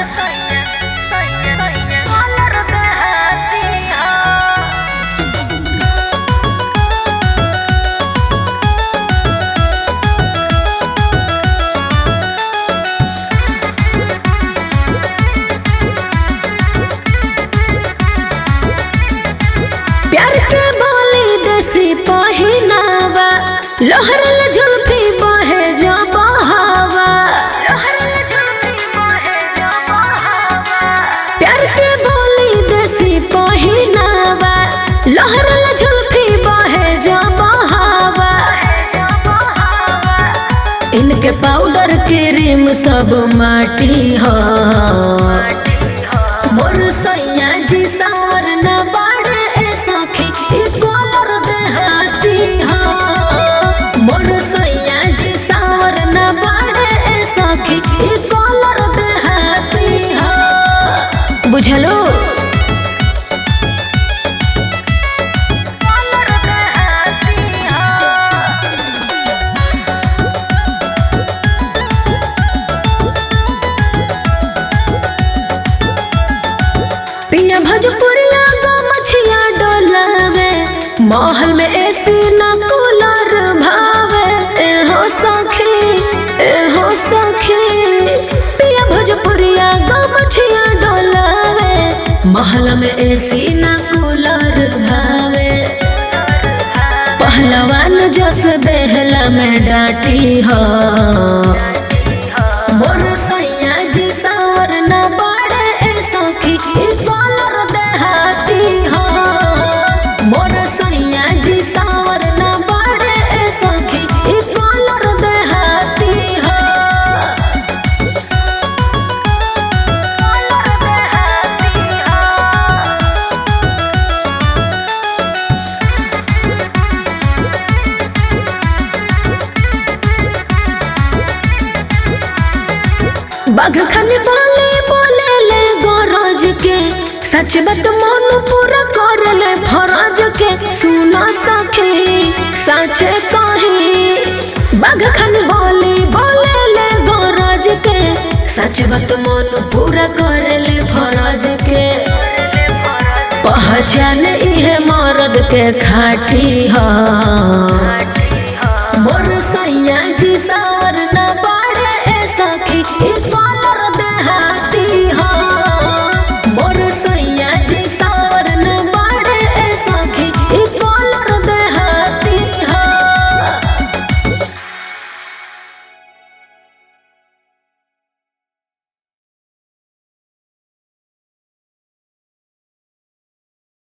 प्यार के बोली देसी पहिनावा लहरल झुलफी बहे जो बहावा प्यार के बोली देसी पहिनावा लहरल झुलफी बहे जो बहावा इनके पाउडर क्रीम सब माटी हो मोर सैया जी सावर न बाड़े ए सखी ई कलर देहाती हो मोर सैया जी सावर न बाड़े ए सखी ई कलर देहाती हो बुझलो पिया भोजपुरिया गो मछिया डोलावे महल में एसी न कूलर भावे ए हो सखी ए हो सखी पिया भोजपुरिया गो मछिया डोलावे महल में एसी न कूलर भावे पहलवान जस देहला में डाटी हो मोर सैया जी सावर न बाड़े ए सखी ई कलर देहाती हो मोर सैया जी सावर न बाड़े ए सखी ई कलर देहाती हो बाघ खनी बोले बोले ले गरज के सच बात मन पूरा कर ले फरज के सुना सके सच कही बाघ खनी बोले बोले ले गरज के सच बात मन पूरा कर ले फरज के पहचान इहे मर्द के खाटी हो मोर सैया जी सावर न बाड़े ए सखी ई